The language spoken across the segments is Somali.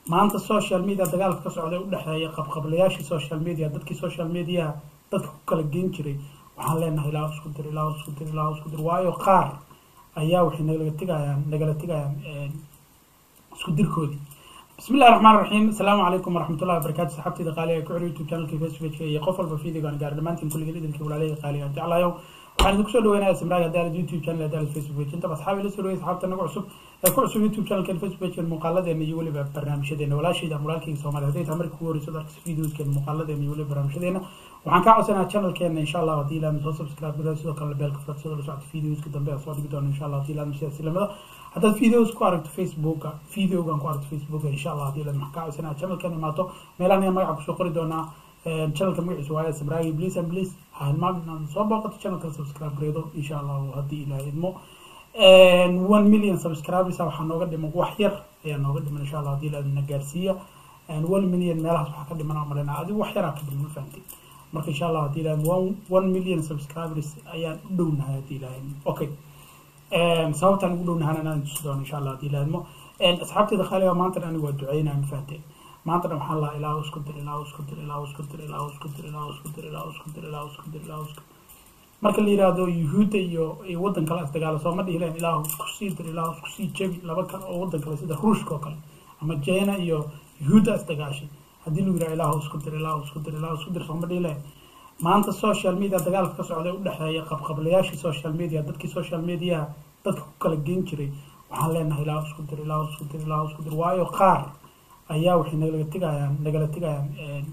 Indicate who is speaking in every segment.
Speaker 1: maanta social media dagaalka ka socday u dhexeeya qabqablayaashii social media dadkii social mediaha dadka ku kala geen jiray waxaan leenahay ilaa isku dir ilaa isku dir ilaa isku dir waayo qaar ayaa waxay nagala tegayaan nagala tegayaan isku dirkoodii بسم الله الرحمن الرحيم السلام عليكم ورحمة الله وبركاته صحبتي دقالي كعري يوتيوب شانل كي فيسبوك iyo qof walba fiidiga aan gaar dhamaantiin kulliga idinka walaalay qaali aan jeclayo waxaan idinku soo dhaweynayaa simraaga daal youtube channel daal facebook inta asxaabi la soo dhaweeyay asxaabta nagu cusub ee ku cusub youtube channel kan facebook kan muuqaaladeena iyo weliba barnaamijyadeena walaashayda mulaalkayga soomaaliya hadday tahay markii ugu horeyso darkis videoskan muuqaaladeena iyo weliba barnaamijyadeena waxaan kaa codsanayaa channelkeena insha allah haddii ilaadna soo subscribe garaa sidoo kale beelka furad sidoo la socota videoska dambe aan soo dhigi doono insha allah haddii ilaadna sidaas lamada haddaad videos ku aragto facebooka videogan ku aragto facebooka insha allah haddii ilaadna waxaan kaa codsanaya channelkan imaato meelahan ayaa magaca kusoo qori doonaa channelka magaciisa waaye sabraayi please and please ha hilmaamin inaad soo booqato channelka subscribe gareedo insha allah haddii ilaahay idmo one million subscribers waxaa nooga dhiman wax yar ayaa nooga dhiman insha allah haddii ilaahna gaarsiiya one million meelahaas waxaa ka dhiman aan malayna adigu wax yaraa ka dhiman ma fahamtid marka insha allah haddii ilahay one one million subscribers ayaan u dhownahay haddii ilahay okay sababtaan ugu dhownahaan inaan tusi doono insha allah haddii ilahay idmo asxaabteyda qaaliga maanta anigu waa duceynaya ma fahamteen maanta dhan waxaan lahaa ilaa isku dir ilaa isku dir ilaa isku dir ilaa isku dir ilaa isku dir ilaa isku dir ilaa isku dir ilaa isku marka la yiraahdo yuhuudda iyo iyo waddan kale isdagaalo sooma dhihi leen ilaa isku sii dir ilaa isku sii jebi laba kale oo waddan kale sida ruushka oo kale ama jena iyo yuhuudda isdagaashay haddii lagu yiraha ilaa isku dir ilaa isku dir ilaa isku dir sooma dhihi leen maanta social media dagaalka ka socday u dhexeeya qabqablayaashii social media dadkii social mediaha dadka ku kala geen jiray waxaan leenahay ilaa isku dir ilaa isku dir ilaa isku dir waayo qaar ayaa waxay nagala tegayaan nagala tegayaan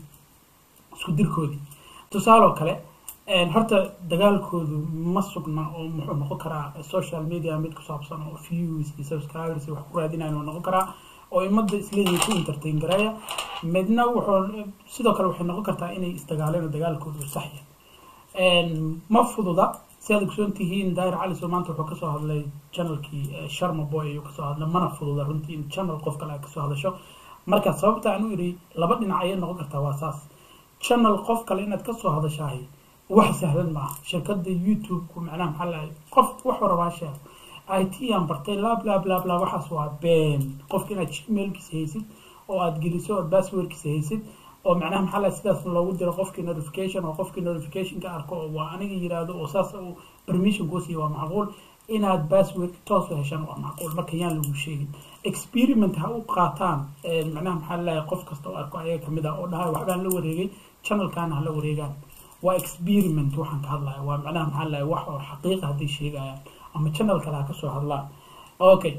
Speaker 1: isku dirkoodii tusaale oo kale horta dagaalkoodu ma sugna oo muxuu noqon karaa social media mid ku saabsan oo views iyo subscribers wax ku raadinayan oo noqon karaa oo ummadda isleeyihin ku entertain gareeya midna wuxuu sidoo kale waxay noqon kartaa inay isdagaaleen oo dagaalkoodu sax yahay ma fududa si aad ogsoon tihiin daahir cali soo maanta wuxuu kasoo hadlay channelkii sharma boy ayuu kasoo hadlay mana fududa runtii in channel qof kale ay kasoo hadasho marka sababta aan u iri laba dhinac ayay noqon kartaa waa saas channel qof kale inaad kasoo hadashahay wax sahlan maaha shirkada youtube-ku macnaha maxaa lahay qof wax warabaa sheeg i t aan bartay lab lab lab lab waxaas waa been qofka inaad gmailkiisa haysid oo aad geliso ood passwordkiisa haysid oo macnaha maxaa lahay sidaas loogu diro qofkii notification oo qofkii notificationka arko oo waa aniga yiraahdo oo saas uu permission kuu siiyo waa macquul inaad password toos u heshaan waa macquul marka yaan lagu sheegin experiment ha u qaataan macnaha maxaa lalahay qof kasta oo arko ayaga kamid ah oo dhahay waxbaan la wareegay channelkaana hala wareegaan waa experiment waxaan ka hadlaya waa macnaha maxaa lalahay wax oo xaqiiqa hadday sheegayaan ama channel kale ha kasoo hadlaan okay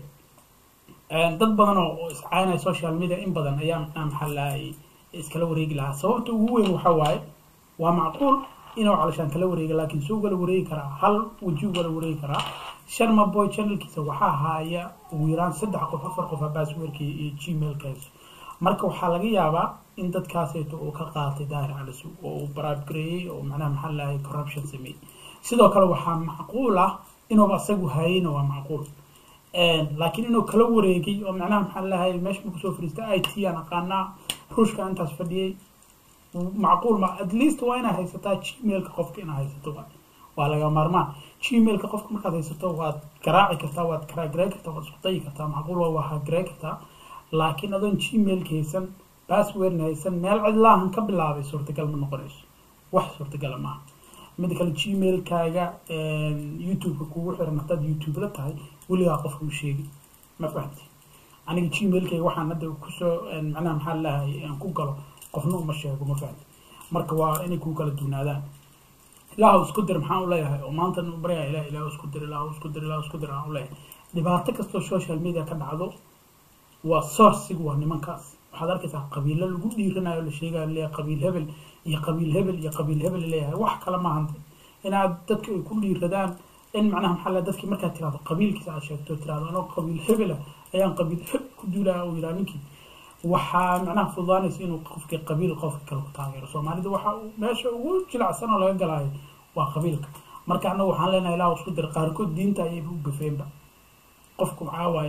Speaker 1: dad badan oo iscaanaya social media in badan ayaa macnaha maxaa lalahay iskala wareegi lahaa sababta ugu weyn waxa waaye waa macquul inuu calashaan kala wareega laakiin suu ugala wareegi karaa hal weji ugala wareegi karaa sharma boy channelkiisa waxaa haaya ugu yaraan saddex qof afar qof passwordka iyo gmailkaas marka waxaa laga yaabaa in dadkaasayto uu ka qaatay daahir calisu oo uu baraabgareeyey oo macnaha maxaa lahay corruption sameeyey sidoo kale waxaa macquul ah inuuba asagu hayeyna waa macquul laakiin inuu kala wareegay oo macnaha maxaa lahay meesha marku soo fariistay i t aan aqaanaa ruushka intaas fadhiyey macquul ma at least waa inaad haysataa gmailka qofka inaad haysato waa laga maarmaan gmailka qofka markaad haysato waad garaaci kartaa waad karaagaray kartaa waad isku dayi kartaa macquul waa waa hagaray kartaa laakiin adoon gmailka haysan passwordna haysan meel cidlaahan ka bilaabay suurtagal ma noqonayso wax suurtagala maaha mida kale gmailkaaga youtube-ka kugu xiran haddaad youtube la tahay weligaa qofka u sheegi ma fahamti aniga gmailkayga waxaan hadda kusoo macnaha maxaa lahay aan ku galo qofna uma sheego ma fahamti marka waa inay kuu kala duunaadaan ilaahu isku dir maxaan u leeyahay oo maanta u baryaa ilah ilahu isku dir ilahu isku dir ilahu isku dir aan u leeyahay dhibaato kastoo social media ka dhacdo waa sourcigu waa nimankaas waxaad arkaysaa qabiilo lagu dhiiranayo la sheegayo leeyahay qabiil hebel iyo qabiil hebel iyo qabiil hebel leeyahay wax kale maahan inaad dadka ay ku dhiiradaan in macnaha maxaa la dadkii markaad tirahdo qabiilkiisa aad sheegto tirahdo anoo qabiil hebela ayaan qabiil hebel ku duulaya uu yidhaha ninkii waxaa macnaha fududaanaysa inuu qofkii qabiil qofka kale ku taageero soomaalida waxa meesha ugu jilacsan oo laga galaayo waa qabiilka marka annagu waxaan leenahay ilaa isku dir qaarkood diinta ayayba u gafeenba qofku maxaa waaye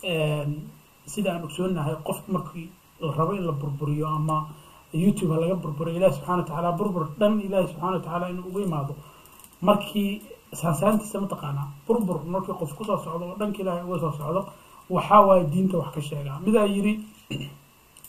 Speaker 1: sida aan ogsoonahay qofku markii la rabo in la burburiyo ama youtube ha laga burburiyo ilahi subxana wa tacaala burbur dhan ilaahi subxana wa tacaala inuu uga imaado markii saansaantiisa mataqaanaa burbur markii qof kusoo socdo oo dhanka ilaahay uga soo socdo waxaa waaye diinta wax ka sheegaa midaa yiri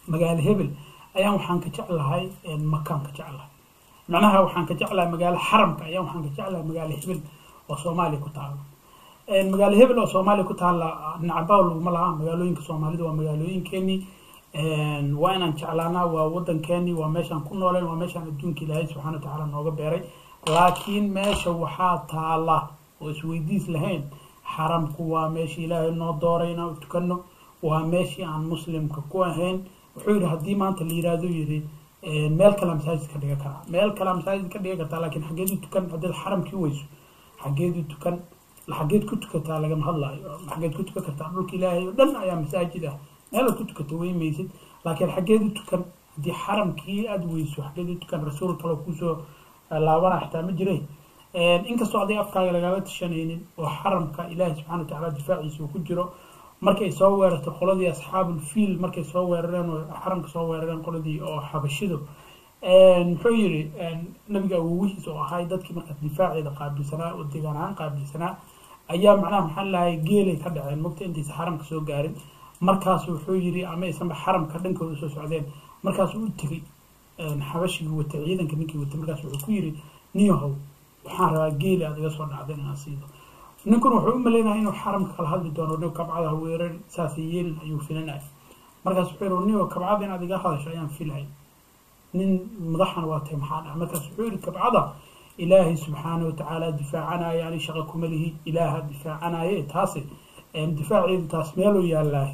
Speaker 1: magaalo hebel ayaan waxaan ka jeclahay makaan ka jeclahay macnaha waxaan ka jeclahay magaalo xaramka ayaan waxaan ka jeclahay magaalo hebel oo soomaaliya ku taala magaalo hebel oo soomaaliya ku taala nacbaa laguma laha magaalooyinka soomaalida waa magaalooyinkeenii waa inaan jeclaanaa waa wadankeenii waa meeshaan ku nooleen waa meeshaan adduunka ilaahay subxana watacaala nooga beeray laakiin meesha waxaa taala oo isweydiis lahayn xaramku waa meeshii ilaahay noo dooray inaan u tukano waa meeshii aan muslimka ku ahayn wuxuu yidhi haddii maanta la yidhaahdo yidhi meel kalea masaajid ka dhigan karaa meel kalea masaajid ka dhigan kartaa laakiin xaggeedu tukan haddaad xaramkii weyso xaggeedu tukan xaggeed ku tukataa lagama hadlaayo xaggeed ku tukan kartaa dhulka ilaahay oo dhan ayaa masaajid ah meelaad ku tukato wey maysid laakiin xaggeedu tukan haddii xaramkii aada weyso xaggeedu tukan rasuul kaloo kusoo laabana xitaa ma jire inkastoo adiga afkaaga lagaaga tashanaynin oo xaramka ilaahay subxana wa tacaala difaaciisa uu ku jiro markay soo weerartay qoladii asxaabul fiil markay soo weerareen oo xaramka soo weerareen qoladii oo xabashidu muxuu yidhi nabiga awowihiis oo ahay dadkii markaas difaaceeda qaabilsanaa oo degaan ahaan qaabilsanaa ayaa macnaha maxaa lahay geelay ka dhaceen mogta intaysa xaramka soo gaarin markaas wuxuu yidhi ama aysanba xaramka dhankooda usoo socdeen markaasuu u tegey xabashigii watay ciidanka ninkii watay markaas wuxuu ku yidhi niyahow waxaan rabaa geeli aad iga soo dhacdeen inaan siido ninkuna wuxuu u malaynaya inuu xaramka kala hadli doono nin kabcada weerar saas yeelin ayuu filinaya markaas wuxuu yidhi niyo kabcada inaad iga hadasho ayaan filahay nin madaxana waa tahay maxaa dhaca markaas wuxuu yidhi kabcada ilaahay subxaana watacaala difaacanaya ani shaqa kuma lihi ilaaha difaacanaye taasi difaaceedu taas meeluu yaalaah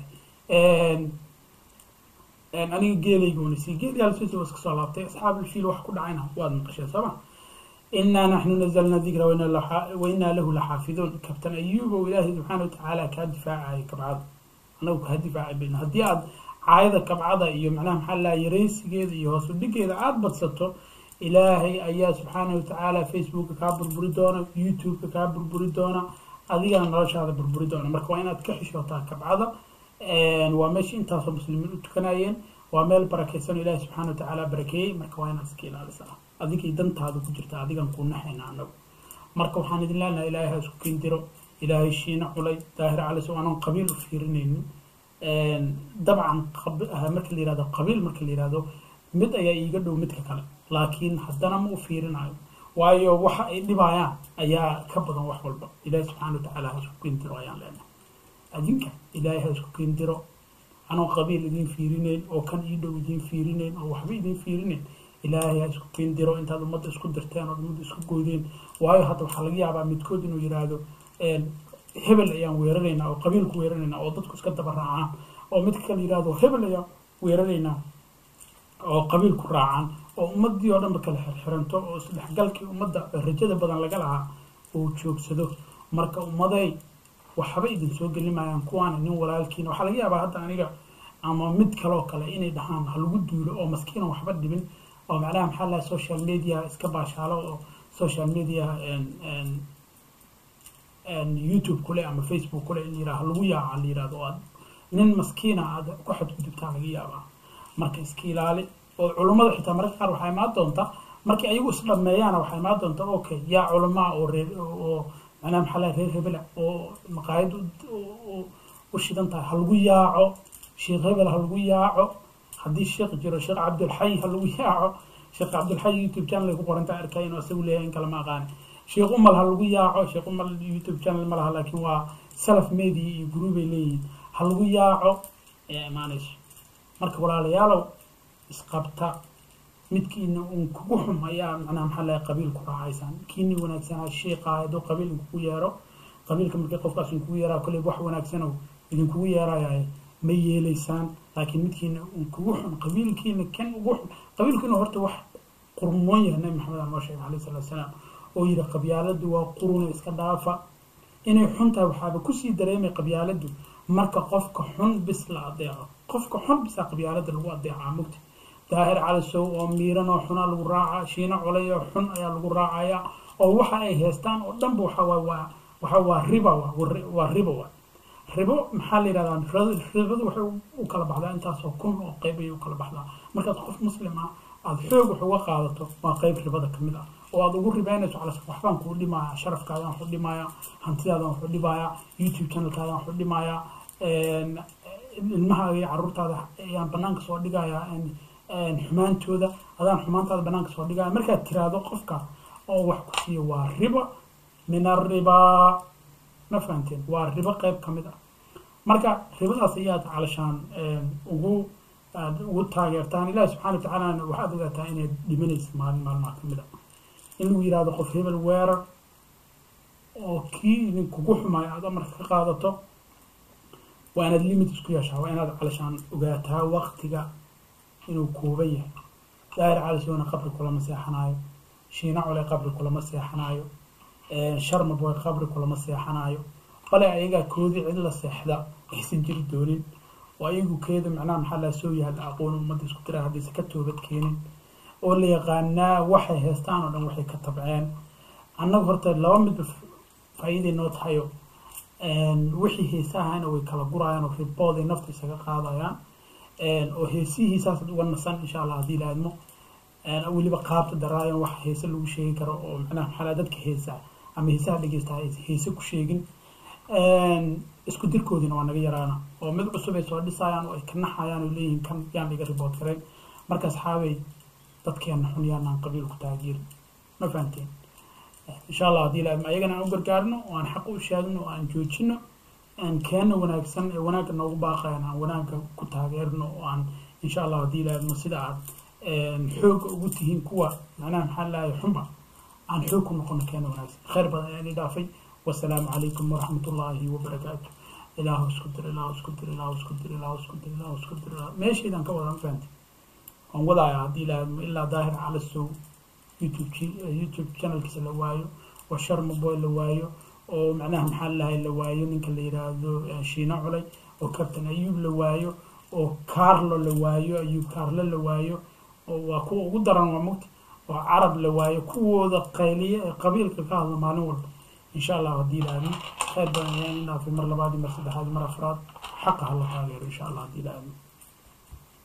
Speaker 1: aniga geelayga unisi geelyaalsiisa waa iska soo laabtay asxaabulfiil wax ku dhacayna waad maqasheen sooma inaa naxnu nazalna dikra wainaa lahu laxaafiduun kabtan ayuub oo ilaahay subxaana watacaala kaa difaacaya kabcada anagu kaa difaacay bayna haddii aad caayada kabcada iyo macnaha maxaa laha yaraysigeeda iyo hoos udhigeeda aada badsato ilaahay ayaa subxaana watacaala facebooka kaa burburi doona youtubeka kaa burburi doona adigana noloshaada burburi doona marka waa inaad ka xishootaa kabcada waa meesha intaasoo muslimiin u tukanayeen waa meel barakaysan oo ilaahay subxaana watacaala barakeeyey marka waa inaad iska ilaalisaa adigay dantaada ku jirta adigan kuu naxayna anagu marka waxaan idin leenahay ilaahay ha isku kindiro ilaahay shiina culay daahir calis oo aanan qabiil u fiirinaynin dabcan marka la yihahdo qabiil marka la yihahdo mid ayaa iiga dhow midka kale laakiin haddana ma u fiirinayo waayo waxa ay dhibayaan ayaa ka badan wax walba ilaahay subxaana watacaala ha isku kindiro ayaan leenahay adinka ilaahay ha isku kindiro anoo qabiil idin fiirinayn oo kan ii dhow idin fiirinayn oo waxba idin fiirinayn ilaahay ha isku kindiro intaad ummadda isku dirteen ood ummadda isku goydeen waayo hadda waxaa laga yaabaa midkood inuu yidhaahdo hebel ayaan weeraraynaa oo qabiilku weeraraynaa oo dadku iska daba raacaan oo midka kale yidhahdo hebel ayaan weeraraynaa oo qabiilku raacaan oo ummaddii oo dhanba kala xirxiranto oo isdhexgalkii ummadda rajada badan laga lahaa uu joogsado marka ummaday waxba idin soo gelimayaan kuwaana nin walaalkiina waxaa laga yaabaa hadda aniga ama mid kaloo kale inay dhahaan ha lagu duulo oo maskiina waxba dhibin oo macnaha maxaa laha social media iska baashaalo oo social media youtube kule ama facebook kule in yiraha lagu yaaca la yirahdo oo aad nin maskiina aad ku xadgudubtaa laga yaabaa marka iska ilaali oo culummada xitaa mararka qaar waxaa imaan doonta markii ayagu isdhameeyaana waxaa imaan doonta okay yaa culamaa oo reer oo macnaha maxaa laha reer hebela oo maqaayad u shidan tahay ha lagu yaaco sheekh hebel ha lagu yaaco haddii sheekh jiro sheekh cabdulxay ha lagu yaaco sheekh cabdulxay youtube channel ku qoranta arkay inuu isagu leeyahay in kale ma aqaani sheekh umal ha lagu yaaco sheekh umal youtube channel ma laha laakiin waa salaf media iyo groupay leeyihiin ha lagu yaaco ayaa imaanayso marka walaalayaalow isqabta midkiina uun kugu xum ayaa macnaha maxaa lahay qabiil ku raacaysaan kiini wanaagsanaa sheekha hadduu qabiil idinkugu yeero qabiilka markii qofkaas idinkugu yeeraa kolley wax wanaagsanow idinkugu yeerayahay ma yeelaysaan laakiin midkiina uun kugu xun qabiilkiina kan ugu xun qabiilkiina horta wax qurmoon yahay nabi maxamed aa noo sheegay alayhi salatu wasalaam oo yidhi qabyaaladu waa quruna iska dhaafa inay xun tahay waxaaba kusii dareemay qabyaaladu marka qofka xun bis la adeeco qofka xun bisaa qabyaalada lagu adeecaa mugta daahir calisow oo miiran oo xunaa lagu raacaa shiino colay oo xun ayaa lagu raacayaa oo waxa ay haystaan oo dhanba waxa waa waa waxa waa riba waa riba waa ribo maxaa la yidhahdaa ribadu waxay u kala baxdaa intaasoo kun oo qayb ayay u kala baxdaa markaad qof muslim ah aada xoog wax uga qaadato waa qayb ribada ka mid ah oo aada ugu ribaynayso calas waxbaan kuu dhimaya sharafkaadaan waxu dhimaya hantidaadan waxu dhimaya youtube channelkaadaan waxu dhimaya ilmahaaga iyo caruurtaada ayaan banaanka soo dhigayaa xumaantooda adaan xumaantaada banaanka soo dhigaya markaad tiraahdo qofka oo wax ku siiyo waa riba min arribaa ma fahanteen waa ribo qeyb ka mid ah marka ribadaas ayaad calashaan ugu aad ugu taageertaan ilahi subxana wa tacaalana waxaad ogaataa inaad dhimanaysa maalin maalmaha ka mid a in lagu yihahdo qof hebel weerar oo kii idinkugu xumaayo aad amarka ka qaadato waa inaad limit isku yeeshaa waa inaad calashaan ogaataa waqtiga inuu kooban yahay daahir calisowna qabri kulama seexanaayo shiina cole qabri kulama seexanaayo sharmaboy qabri kulama seexanaayo bale ayagaa koodii cid la seexda aysan jiri doonin oo ayagu keeda macnaha maxaa laa soo yahay la aqoon ummadda isku tira haddaysa ka toobad keenin oo la yaqaanaa waxay haystaan oo dhan waxay ka tabceen annagu horta laba midba faa'iiday noo tahayo wixii heesahana way kala gurayaan oo ribooday nafta isaga qaadayaan oo heesihii saasaad uga nasan insha allah haddii la admo weliba qaabta daraayan wax heese lagu sheegi karo oo macnaha maxaa dadka heesa ama heesaha dhegeysta heese ku sheegin isku dirkoodina waa naga yaraana oo mid cusub ay soo dhisayaan oo ay ka naxayaan oo leeyihiin kan yaan laga ribood karayn marka asxaabay dadkeena xun yaanaan qabiil ku taageerin ma fahanteen insha allah haddii la ayagana aan u gargaarno oo aan xaq u sheegno oo aan joojino aan keena wanaagsan ee wanaagga noogu baaqayan aan wanaagga ku taageerno oo aan insha allah haddii la admo sida aad xooga ugu tihiin kuwa macnaha maxaa lahay xunba aan xoog ku noqono keena wanaagsan khayr badan ayaan i dhaafay wasalaamu calaykum waraxmat ullaahi wabarakaatu ilaahu isku dir ilaahu isku dir ilaahu isku dir ilaahu isku dir ilaahu isku dir meeshaydan ka wadan fahanti waan wadaaya haddii la admo ilaa daahir calasow youtube youtube channelkiisa la waayo oo sharmaboy la waayo oo macnaha maxaa lahay la waayo ninka la yiraahdo shiina culay oo captain ayuub la waayo oo carlo la waayo ayuub carlo la waayo oo waa kuwa ugu daran waa mugta oo carab la waayo kuwooda qayliya ee qabiilka ka hadla maalin walba insha allah haddii la aadmo khayr badan ayaan inaafay mar labaad iyo mar saddexaad mar afraad xaqa hala taageero insha allah haddii la aadmo